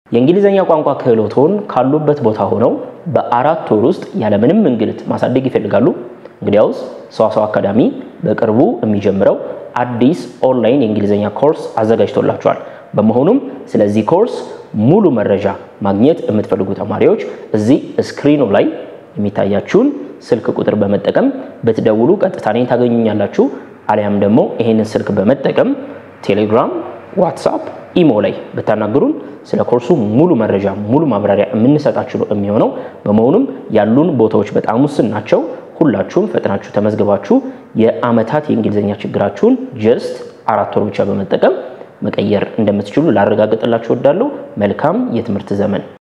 የእንግሊዝኛ ቋንቋ ክህሎቶን ካሉበት ቦታ ሆነው በአራት ወር ውስጥ ያለምንም እንግልት ማሳደግ ይፈልጋሉ? እንግዲያውስ ሰዋሰው አካዳሚ በቅርቡ የሚጀምረው አዲስ ኦንላይን የእንግሊዝኛ ኮርስ አዘጋጅቶላቸዋል። በመሆኑም ስለዚህ ኮርስ ሙሉ መረጃ ማግኘት የምትፈልጉ ተማሪዎች እዚህ ስክሪኑ ላይ የሚታያችሁን ስልክ ቁጥር በመጠቀም ብትደውሉ ቀጥታ እኔን ታገኙኛላችሁ። አሊያም ደግሞ ይሄንን ስልክ በመጠቀም ቴሌግራም፣ ዋትሳፕ፣ ኢሞ ላይ ብታናግሩን ስለ ኮርሱ ሙሉ መረጃ ሙሉ ማብራሪያ የምንሰጣችሁ ነው የሚሆነው። በመሆኑም ያሉን ቦታዎች በጣም ውስን ናቸው። ሁላችሁም ፈጥናችሁ ተመዝግባችሁ የአመታት የእንግሊዝኛ ችግራችሁን ጀስት አራት ወር ብቻ በመጠቀም መቀየር እንደምትችሉ ላረጋግጥላችሁ እወዳለሁ። መልካም የትምህርት ዘመን